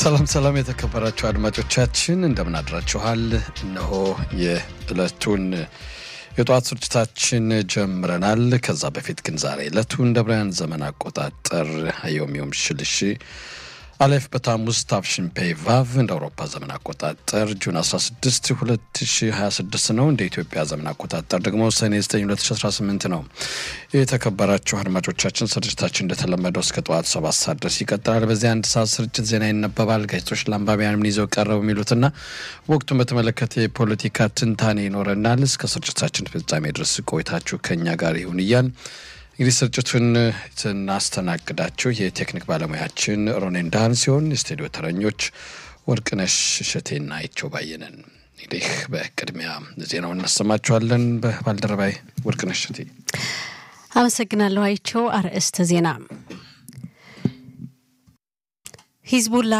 ሰላም ሰላም፣ የተከበራችሁ አድማጮቻችን እንደምን አድራችኋል? እነሆ የዕለቱን የጠዋት ስርጭታችን ጀምረናል። ከዛ በፊት ግን ዛሬ ዕለቱ እንደ ብርሃን ዘመን አቆጣጠር ዮም ዮም ሽልሽ አሌፍ በታሙዝ ታፍሽን ፔይ ቫቭ እንደ አውሮፓ ዘመን አቆጣጠር ጁን 16 2026 ነው። እንደ ኢትዮጵያ ዘመን አቆጣጠር ደግሞ ሰኔ 9 2018 ነው። የተከበራችሁ አድማጮቻችን ስርጭታችን እንደተለመደው እስከ ጠዋት ሰባት ሰዓት ድረስ ይቀጥላል። በዚህ አንድ ሰዓት ስርጭት ዜና ይነበባል። ጋዜጦች ለአንባቢያን ምን ይዘው ቀረቡ የሚሉትና ወቅቱን በተመለከተ የፖለቲካ ትንታኔ ይኖረናል። እስከ ስርጭታችን ፍጻሜ ድረስ ቆይታችሁ ከኛ ጋር ይሁን እያል እንግዲህ ስርጭቱን ስናስተናግዳችሁ የቴክኒክ ባለሙያችን ሮኔን ዳህን ሲሆን የስቱዲዮ ተረኞች ወርቅነሽ እሸቴና አይቸው ባየነን። እንግዲህ በቅድሚያ ዜናውን እናሰማችኋለን። በባልደረባይ ወርቅነሽ እሸቴ አመሰግናለሁ። አይቸው አርዕስተ ዜና ሂዝቡላ